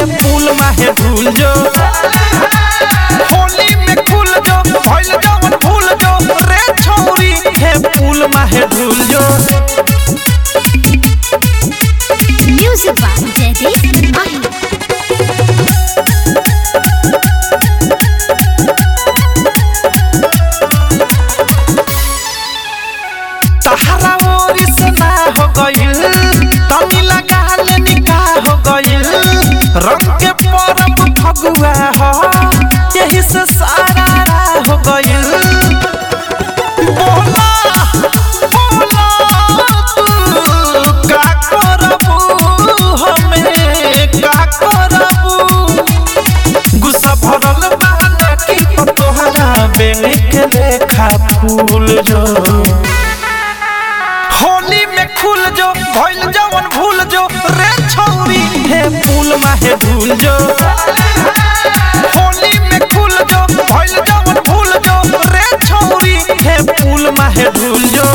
पुल माहे भूल जो होली में खुल जो भइल जवन भूल जो रे छौरी हे पुल माहे भूल जो Music by Jaideep Mahi. तहरा ओरी से ना हो गइल तनी लगा ले निकाह हो गइल रंग के परब फगुआ हो यही से सारा राह हो गइल बोला बोला तू का करबू हमें का करबू गुस्सा भरल बहाना की तोहरा बेली के लेखा फूल जो होली में खुल जो भइल जवन भूल जो रे छौरी हे फूल माहे भूल जो होली में खुल जो भइल जवन भूल जो रे छौरी हे फूल माहे भूल जो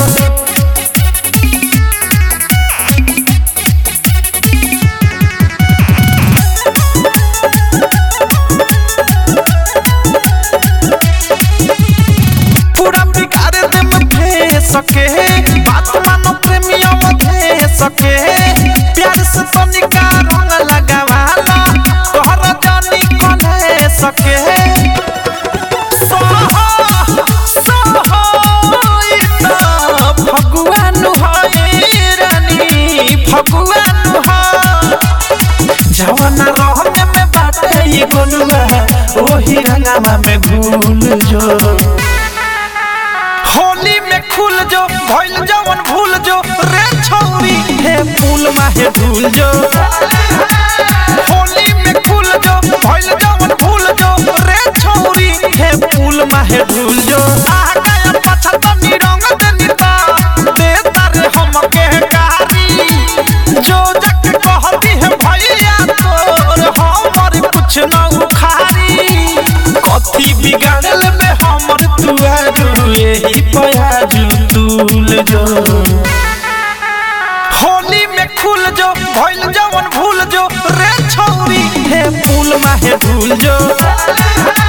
पूरा बिगाड़ दे मथे सके बात मानो प्रेमियों मथे सके प्यार से तनिका रंग लगावाला तोहरा जानी कले सके सोहो सोहो इतना भगवान है रानी भगवान है जवाना रहने में बाटे ये गोलुआ ओही रंगामा में घूल जो होली में खुल जो भइल जवन भूल जो रे छौरी हे फूल माहे भूल जो होली में खुल जो भइल जवन भूल जो रे छौरी हे फूल माहे भूल जो आह गया पाछा तनी रंग देनी ता दे तारे हमके कारी जो जग कहती है भैया तोर हमर कुछ न उखारी कथी बिगाड़ल में हमर तुआरू यही पयाजू तूल जो होली में खुल जो भइल जवन भूल जो रे छौरी हे फूल माहे भूल जो